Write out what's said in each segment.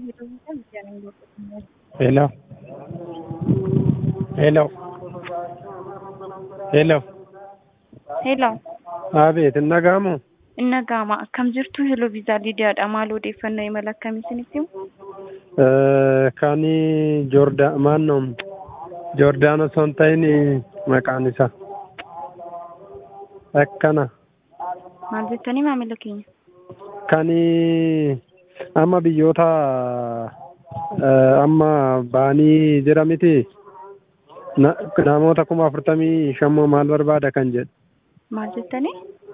Hello. Hello. Hello. Hello. Abeet, hin dhaga'amu? Inni dhaga'ama. Akkam jirtu Hello Viizaa Liidiyaadha. Maal odeeffannoo imala akkamii isinitti himu? Kan Joordaa maannoo Joordaan osoo hin ta'in maqaan isaa akkana Maal jettanii maamila keenya? kan amma biyyoota amma ba'anii jira miti Na- namoota kuma afurtamii shammoo maal barbaada kan jedhu Maal jettanii?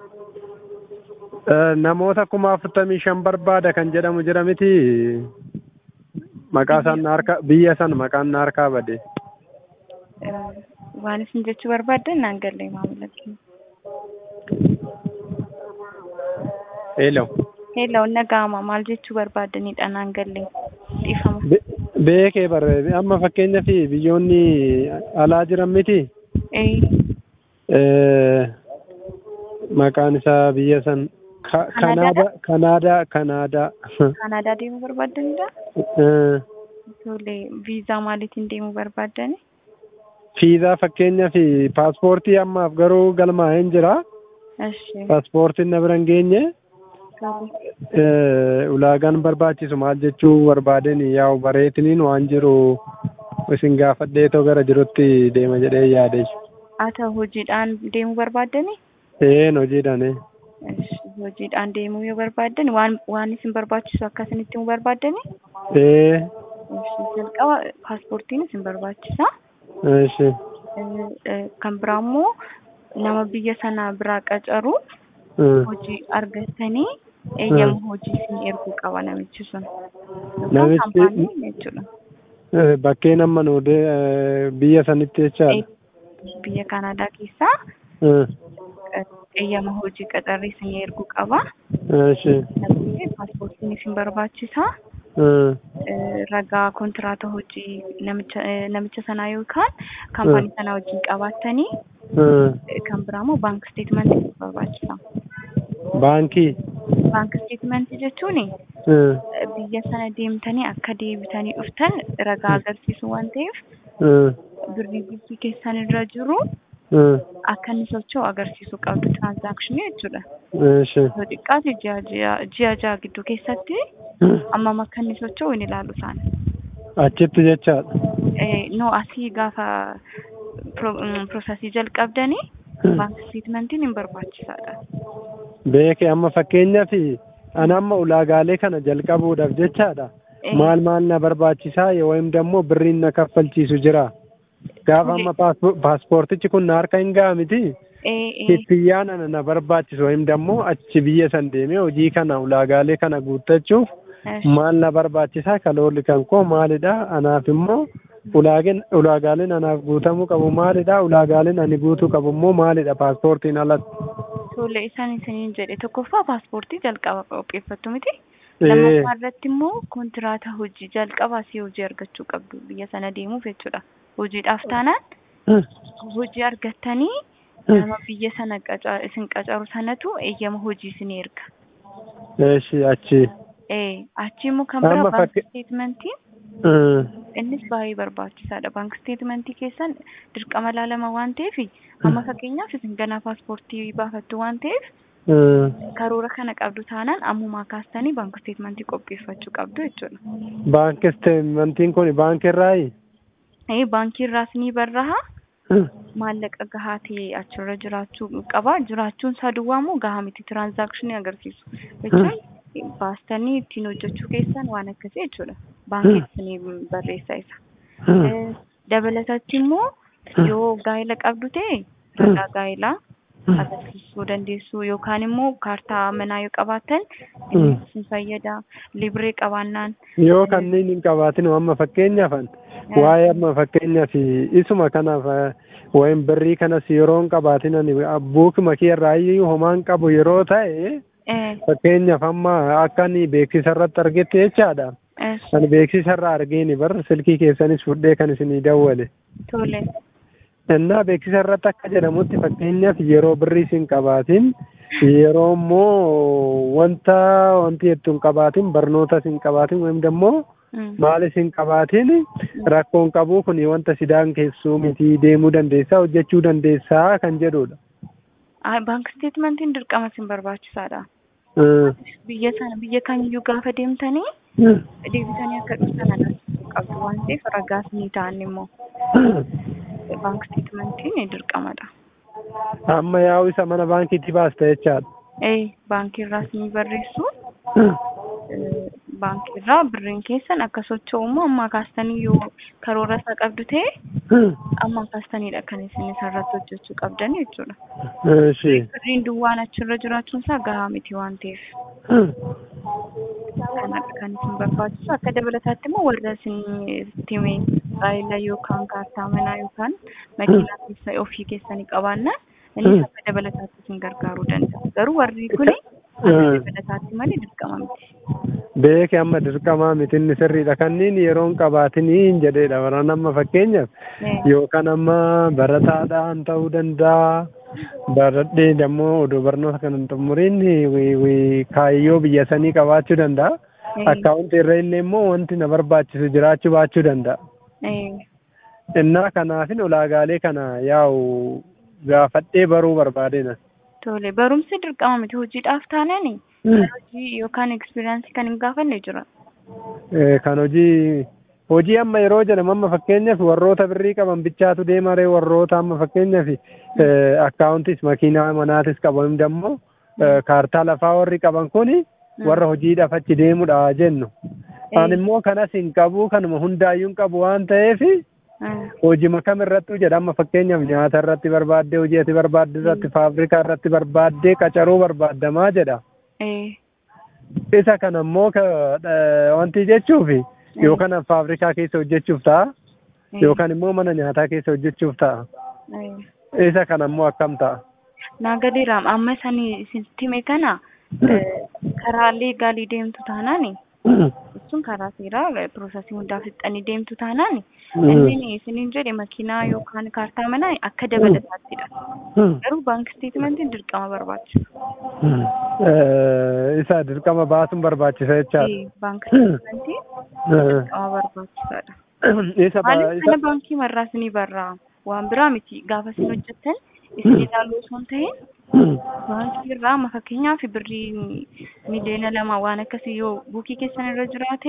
Eh, namoota kuma afurtamii shan barbaada kan jedhamu jira miti maqaa isaan na harka biyya san maqaan na harkaa bade Eh, Waan isin jechuu barbaaddan naan galle maamila keenya. Hello. Hello, inni dhaga'ama. Maal jechuu barbaaddanidha naan galle. Dhiifama. Be- beekee barre amma fakkeenya fi biyyoonni alaa jiran miti Eh, Eh, maqaan isaa biyya san Ka- Kanaadaadha? kanaadaa kanaadaa kanaadaa Kanaadaa deemuu barbaaddanidha? Eh, Tole, viizaa maaliitiin deemuu barbaaddani? fiizaa fakkeenyaa fi paaspoortii ammaaf garuu galmaa'een jira Eshi. paaspoortiin na bira hin geenye Tole. Eh, ulaagaan barbaachisu maal jechuu barbaadeen yaa'u bareetiniin waan jiru isin gaafadheetoo gara jirutti deema jedhee yaade Haa ta'u hojiidhaan deemuu barbaaddani? een hojiidhaane Eshi. Hojiidhaan deemuu yoo barbaaddan waan waan isin barbaachisu akka isinitti himuu barbaaddani? ee Eshi. Jalqaba paaspoortiin isin barbaachisa. eeshi Eh, eh, Kan biraa immoo nama biyya sanaa biraa qacaru Eh, hojii argattanii eeyyama hojii isin erguu qaba namichi sun. Yookaan Namichi- kaampaaniin jechuudha. eh, bakkeen amma nu de- eh, biyya sanitti jechaadha Eh, Biyya Kanaadaa keessaa Eh, eh, eeyyama hojii qacarrii isin erguu qaba. eeshi Namni paaspoortiin isin barbaachisa. Eh, Eh, Ragaa kontiraata hojii namicha eh, namicha sanaa yookaan kaampaanii sanaa wajjin qabaattanii eh, eh, kan biraa immoo baank steetmentii isin barbaachisa. baankii Baank steetmentii jechuun Eh, biyya sana deemtanii akka deebitanii dhuftan ragaa agarsiisu waan ta'eef eh, birrii biyyi keessan irra jiru eh, akka inni socho'u agarsiisuu qabdu tiraansaakshinii jechuudha. eeshi Yoo xiqqaate ji'a ji'a ji'a ja'a gidduu keessatti ammam akka inni socho'u hin ilaalu isaan. achitti jechaadha Eh, No asii gaafa pro- mm, piroosesii jalqabdanii baank steetmentiin hin barbaachisaadha. beeke amma fakkeenyaa fi ani amma ulaagaalee kana jalqabuudhaaf jechaadha Eh. maal maal na barbaachisaa yookiin immoo birriin na kaffalchiisu jira gaafa amma paaspo- paaspoortichi kun na harka hin ga'a miti Eh, eh, kiffiyaan ana na barbaachisu yookiin immoo achi biyya san deemee hojii kana ulaagaalee kana guuttachuuf eh, maal na barbaachisaa kaloolli kan koo maalidha anaaf immoo ulaageen ulaagaaleen anaaf guutamuu qabu maalidha ulaagaaleen ani guutuu qabu immoo maalidha paaspoortiin alatti Tole isaan isiniin jedhe tokkoffaa paaspoortii jalqaba qopheeffattu miti. Eh. lammaffaa irratti immoo kontiraata hojii jalqabaa si hojii argachuu qabdu biyya sana deemuuf jechuudha. Hojiidhaaf taanaan hojii argattanii nama biyya sana qaca- isin qacaru sanatu eeyyama hojii isin erga. eeshi achi Eh, achi immoo kan Amma biraa baank fakke- steetmentiin Eh, innis baay'ee barbaachisaadha. Baank steetmentii keessan dirqama laalama waan ta'eef amma fakkeenyaaf isin ganaa paaspoortii baafattu waan ta'eef eh, karoora kana qabdu taanaan ammumaa kaastanii baank steetmentii qopheeffachuu qabdu jechuudha. baankii steetmentiin kun baankii irraayi Eh, baankii irraas ni barraha. maallaqa gahaa ta'e achirra jiraachuu qaba. Jiraachuun isaa duwwaa immoo gahaa miti tiraansaakshinii agarsiisu. Jechuun baastanii ittiin hojjechuu keessan waan akkasii jechuudha. Baankiitti ni barreessa isa. Eh, Dabalatatti immoo yoo gaa'ela qabdu ta'e ragaa gaa'elaa agarsiisuu dandeessu yookaan immoo kaartaa manaa yoo qabaattan innis isin fayyada. Libree qabaannaan yoo kanneen hin qabaatin amma fakkeenyaaf waa'ee amma fakkeenyaaf isuma kanaaf eh, waa'een birrii kanas yeroo hin qabaatin ani buukuma kee irraa iyyuu homaan qabu yeroo ta'e eh, fakkeenyaaf amma akka ani beeksisa irratti argetti jechaadha. eh, Ani beeksisa irraa argeeni bar silkii keessanis fudhee kan isinii dawwale. tole. Innaa beeksisa irratti akka jedhamutti fakkeenyaaf yeroo birrii isin qabaatin yeroo immoo wanta wanti jettu hin qabaatin barnoota isin qabaatin wayim immoo maal isin qabaatin rakkoon qabuu kun wanta sidaan keessuu miti deemuu dandeessaa hojjechuu dandeessaa kan jedhudha. Baank isteetmentiin dirqama isin barbaachisaadha. Biyya sana biyya kamiyyuu gaafa deemtanii deebitanii akka dhuftan agarsiisuu qabdu waan ta'eef ragaas ni ta'an immoo baank isteetmentiin dirqamadha. Amma yaa'u isa mana baankiitti baasta jechaadha. Ee baankii irraas ni barreessu. Baankii irraa birriin keessan akka socho'umu amma kaastanii yoo karoora isaa qabdu ta'e amma kaastanidha kan isin isarratti hojjechuu qabdan jechuudha. Birriin duwwaan achirra jiraachuun isaa gahaa miti waan ta'eef. Kanadha kan isin barbaachisu akka dabalataatti immoo warra isin itti baay'ila yookaan kaartaa manaa yookaan makiinaa keessa ofii keessanii qabaanna innis akka dabalataatti isin gargaaruu danda'a. Garuu warri kuni dabalataatti malee dirqama miti. Beeke amma dirqamaa miti inni sirriidha. Kanniin yeroon qabaatiniin jedheedha. Warreen amma fakkeenyaaf yookaan amma barataadhaan ta'uu danda'a. Baradhee dammoo odoo barnoota kana hin xumuriin kaayyoo biyya sanii qabaachuu danda'a. Akkaawuntii irra illee immoo wanti na barbaachisu jiraachuu baachuu danda'a. Innaa kanaafin ulaagaalee kana yaa'u gaafadhee baruu barbaadena. Tole barumsi dirqama miti hojiidhaaf taanani hojii yookaan ekspiriyaansii kan hin gaafanne jira. Kan hojii hojii amma yeroo jedhamu amma fakkeenyaaf warroota birrii qaban bichaatu deemaree warroota amma fakkeenyaaf akkaawuntis makiinaa manaatis qaban dammoo kaartaa lafaa warri qaban kuni warra hojiidhaaf achi deemudha jennu. Ani immoo kanas hin qabu kanuma hundaayyuu hin qabu waan ta'eef hojii kam irratti jedhama fakkeenyaaf nyaata irratti barbaaddee hojii ati barbaadde irratti faabirikaa irratti barbaaddee qacaruu barbaaddamaa jedha. Isa kana immoo wanti jechuuf yookaan faabirikaa keessa hojjechuuf ta'a yookaan immoo mana nyaataa keessa hojjechuuf ta'a. Isa kana immoo akkam ta'a. Naa gadiiraam amma sanii isin time kana karaalee gaalii deemtu taanaani. sun karaa seeraa piroosesii hundaa fixanii deemtu taanaan inni isiniin jedhe makiinaa yookaan kaartaa manaa akka dabalataattidha. Garuu baank isteetmentiin dirqama barbaachisa. Isa dirqama baasuun barbaachisa jechaadha. Baank isteetmentiin dirqama barbaachisaadha. Maaliif kana baankii marraas ni barraa waan biraa miti gaafa isin hojjettan isin ilaaluu osoo hin ta'in baankii irraa amma fakkeenyaaf birrii miliyoona lama waan akkasii yoo buukii keessan irra jiraate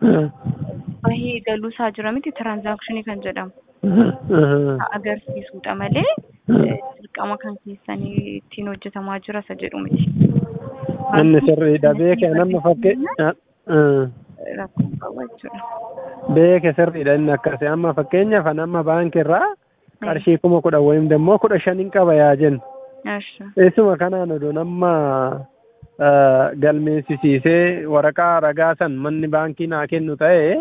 bahee galuusaa jira miti tiraanzaakshinii kan jedhamu agarsiisudha malee dirqama kan keessanii ittiin hojjetamaa jira isa jedhu miti. Inni sirriidha beeke nama fakkeenya. Rakkoon qaba jechuudha. Beeke sirriidha inni akkasii amma fakkeenyaaf amma baankii irraa qarshii kuma kudha wayim dammoo kudha shaniin qaba yaa jennu. Eessuma kanaan odoo nama galmeessisiisee waraqaa ragaa san manni baankii naa kennu ta'ee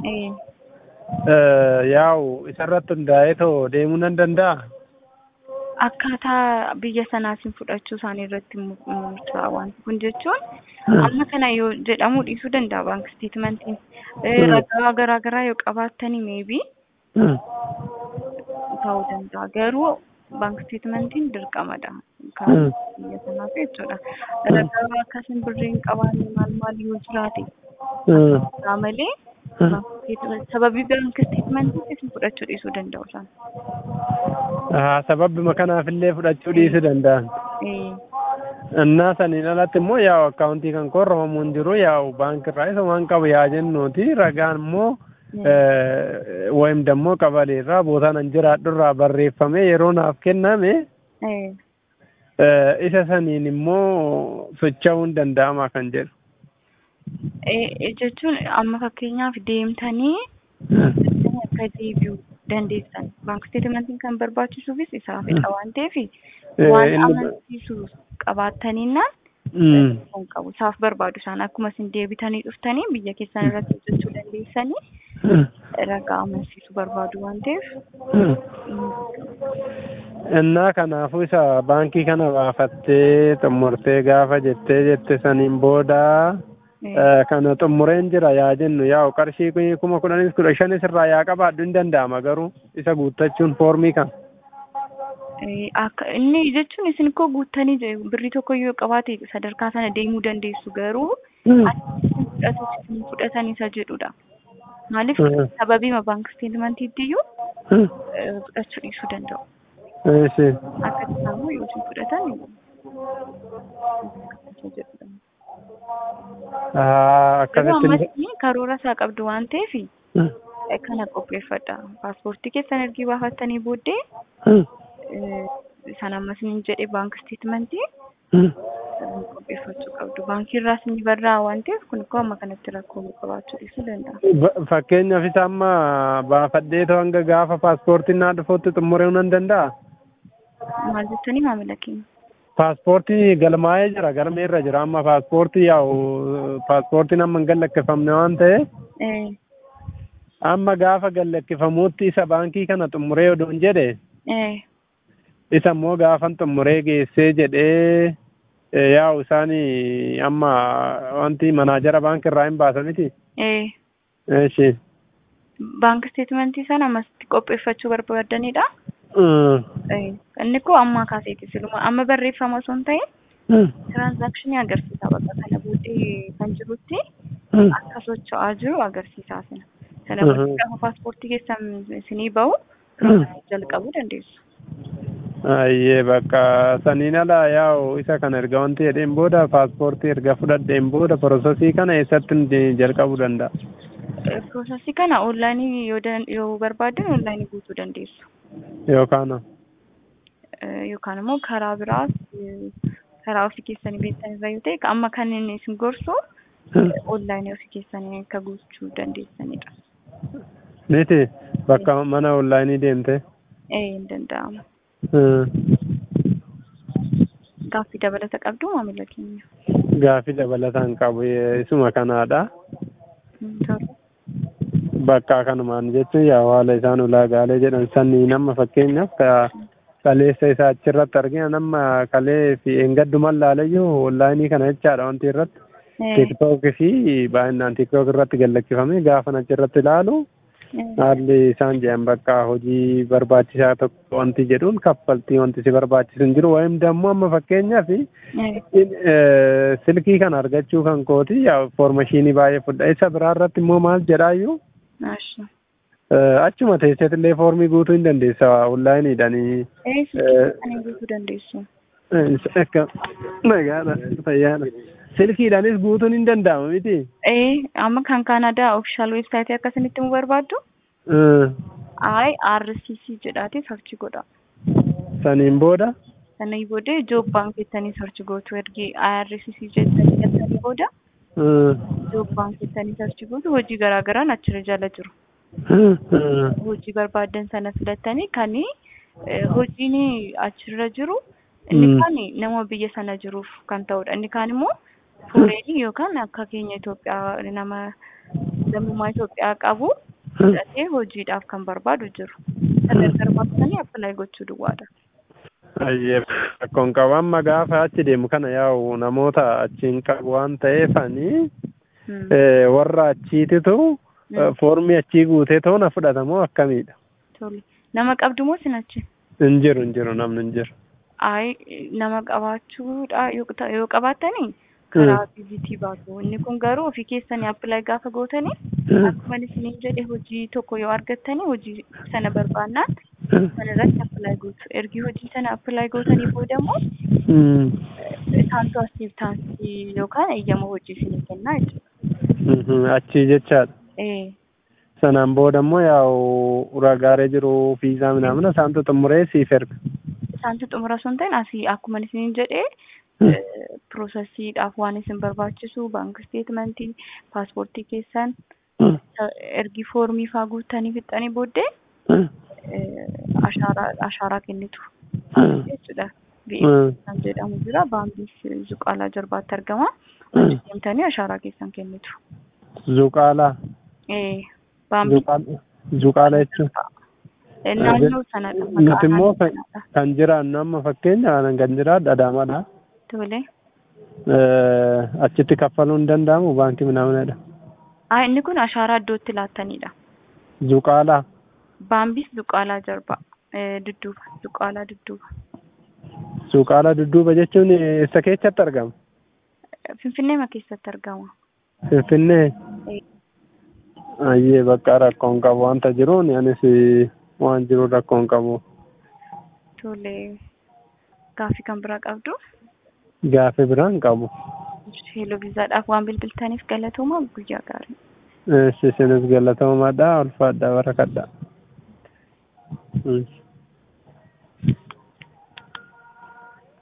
yaa'u isarratti hundaa'ee too deemuu nan danda'a. Akkaataa biyya sanaatiin fudhachuu isaanii irratti murtaa'a wanti kun jechuun amma kana yoo jedhamu dhiisuu danda'a baank isteetmentiin ragaa garaa garaa yoo qabaattanii meebii ta'uu danda'a garuu baank isteetmentiin dirqamadha. Kan biyya sanaaf jechuudha. Ragaa akkasiin birriin qabaanne maal maal yoo jiraate. Isaa malee sababii baank isteetmentiitti fudhachuu dhiisuu danda'u isaan. Sababbima kanaafillee fudhachuu dhiisuu danda'an. Innaa saniin alatti immoo yaa'u akkaawuntii kan korromamu hin jiru yaa'u baankirraa isa waan qabu yaa jennuuti ragaan immoo ወይም ደግሞ ቀበሌ irraa bootaan an jiraadhu irraa barreeffamee yeroo naaf kenname isa saniin immoo socho'uun danda'ama kan jedhu. Jechuun amma fakkeenyaaf deemtanii akka deebi'uu dandeessan baank isteetmentiin kan barbaachisuufis isaafidha waan ta'eef waan amansiisu qabaattaniinaan kan qabu isaaf barbaadu isaan akkuma isin deebitanii dhuftanii biyya keessan irratti hojjechuu dandeessanii ragaa amansiisu barbaadu waan ta'eef. Innaa kanaafuu isa baankii kana baafattee xumurtee gaafa jettee jette saniin booda kana xumureen jira yaa jennu yaa'u qarshii kuma kudhanis kudha shanis irraa yaa qabaadhu hin danda'ama garuu isa guuttachuun foormii kan. Eh, Akka inni jechuun isin koo guuttanii je- birrii tokko yoo qabaate sadarkaa sana deemuu dandeessu garuu fudhatu isin fudhatan isa jedhudha. Maaliif Mhm. sababiima baank isteetmentiitti iyyuu eh, fudhachuu dhiisuu danda'u. Eessi. Akka isaammoo yoo isin fudhatan isa jedhudha. Ah, Garuu akkasitti. ammas karoora isaa qabdu waan ta'eef kana qopheeffadha. Paaspoortii keessan ergi baafattanii booddee eh, san ammas niin jedhe baank isteetmentii qopheeffachuu qabdu. Baankii irraas ni barraa waan ta'eef kun koo amma kanatti rakkoo qabaachuu dhiisuu danda'a. Ba- Fakkeenyaaf isa amma baafadhee too hanga gaafa paaspoortiin naa dhufuutti xumuruu nan danda'a. Maal jettanii maamila keenya? Paaspoortii galmaa'ee jira galmee irra jira amma paaspoortii yaa'u paaspoortiin amma hin gallakkifamne waan ta'eef Eh, amma gaafa gallakkifamuutti isa baankii kana xumuree odoon jedhe eh, isa immoo gaafan xumuree geessee jedhee eh, yaa'u isaani amma wanti manaajara baankii irraa hin baasamiti. eh. Eeshi. Baank isteetmentii sana ammasitti qopheeffachuu barbaadanidha. Mm. Eh, Inni koo amma kaaseeti siluma amma barreeffama osoo hin ta'in Mm. tiraansaakshinii agarsiisa bakka kana booddee kan jirutti Mm. akka socho'aa jiru agarsiisaa sana. Sana Mhm. booddee gaafa paaspoortii keessan isinii bahu Mm. jalqabuu dandeessu. Ayyee bakka saniin ala yaa'u isa kana erga wanti jedheen booda paaspoortii erga fudhadheen booda porosesii kana eessatti nuti jalqabuu danda'a. Eh, Piroosesii kana onlaayinii yoo dan- yoo barbaadan onlaayinii guutuu dandeessu. Yookaan Eh, Yookaan immoo karaa biraas eh, karaa ofii keessanii beektan irra yoo ta'e amma kan inni isin gorsu onlaayinii ofii keessanii akka guutuu dandeessanidha. miti bakka mana onlaayinii deemte. Eh, hin danda'amu. Mm. Gaaffii dabalata qabdu maamila keenya. Gaaffii dabalataan qabu isuma kanaadha. Mm, Tole. Bakka kanumaan jechuun yaa haala isaan ulaagaalee jedhan sanii nama fakkeenyaaf ka kaleessa isaa achirratti argina nama kalee fi eengadduman laalayyuu onlaayinii kana jechaadha wanti irratti. Eh, tiktook fi baay'inaan tiktook irratti gallakkifame gaafa achirratti ilaalu eh, haalli isaan jedhan bakka hojii barbaachisaa tokko wanti jedhuun kaffaltii wanti si barbaachisu hin jiru wayim dammoo amma fakkeenyaaf eh, silkii kana argachuu kan kooti yaa foormashinii baay'ee fudha isa biraa irratti immoo maal jedhaayyuu Ashi. achuma teesseetillee foormii guutuu hin dandeessa onlaayiniidhanii Eh, silkii kana guutuu dandeessu. akka nagaadha fayyaadha silkiidhaanis guutuun hin danda'amu miti Eh, amma kan Kaanadaa ofishaal weebsaayitii akkasinitti mu barbaaddu? I RCC jedhaati sarchi godha. saniin booda Sana booda joob baankeettanii sarchi gootu ergi IRCC jettanii galtanii booda joob baankeettanii sarchi gootu hojii garaa garaan achirra jala jiru. Hojii barbaaddan sana filattanii kan hojiin achirra jiru inni Mm. kaan nama biyya sana jiruuf kan ta'udha. Inni kaan immoo fooreenii yookaan akka keenya Itoophiyaa nama lammummaa Itoophiyaa qabu fudhatee hojiidhaaf kan barbaadu jiru. Sana gargaarsanii appilaayi gochuu duwwaadha. Ayyee rakkoon qabu amma gaafa achi deemu kana yaa'u namoota achiin qabu waan ta'eefanii Hmm. eh, warra achiititu Mm. eh, foormii achii guutee toona fudhatamoo akkamiidha? Tole. Nama qabdu moo sinachi? Hin jiru hin jiru namni hin jiru. Ay nama qabaachuudha yoo ta- yoo qabaattanii karaa vizitii baatu. Inni kun garuu ofii keessanii appilaayi gaafa gootanii akkuma isiniin jedhe hojii tokko yoo argattanii hojii sana barbaannaan sana irratti appilaayi gootu. Ergi hojii sana appilaayi gootanii booda immoo Mm. isaantu asiiftaansii yookaan eeyyama hojii isinii kennaa jechuudha. Mhm, Achii jechaadha. Eh, Sanaan booda immoo yaa'u ragaaree jiru fiizaa minaamina isaantu xumuree siif erga. isaantu xumura sun ta'in asii akkuma isiniin jedhee Mm. piroosesiidhaaf waan isin barbaachisu baank isteetmentii paaspoortii keessan Mm. ergi foormii faa guuttanii fixxanii booddee Mm. eh, ashaaraa ashaaraa kennitu Mm. jechuudha. Mm. BS kan jedhamu jira baambiis zuqaalaa jalbaatti argama. Achi deemtanii ashaaraa keessan kennitu. Zuqaalaa. Eh, baambiis Zuqaala Zuqaala jechuun. eh, naannoo sanadha. Nuti immoo naannoo kan sanadha. kan jiraannu amma fakkeenya kan jiraadhu Adaamaadha. Tole. Eh, Achitti kaffaluu hin danda'amu baankii minaaminadha. Ah, inni kun ashaaraa iddootti laattanidha. Zuqaalaa. Baambiis zuqaalaa jalbaa. Eh, Dudduuba, Duqqaalaa Dudduuba. Suuqaalaa dudduuba jechuun isa keessatti argama. Finfinneema keessatti argama. Finfinnee. Eh, Ayyee bakka rakkoon qabu wanta jiruun anis waan jiru rakkoon qabu. Tole gaaffii kan biraa qabdu. Gaaffii biraan qabu. Heeloo viizaadhaaf waan bilbiltaniif galatooma guyyaa gaarii. Isinis galatoomaadha ulfaadha barakadha. Mm.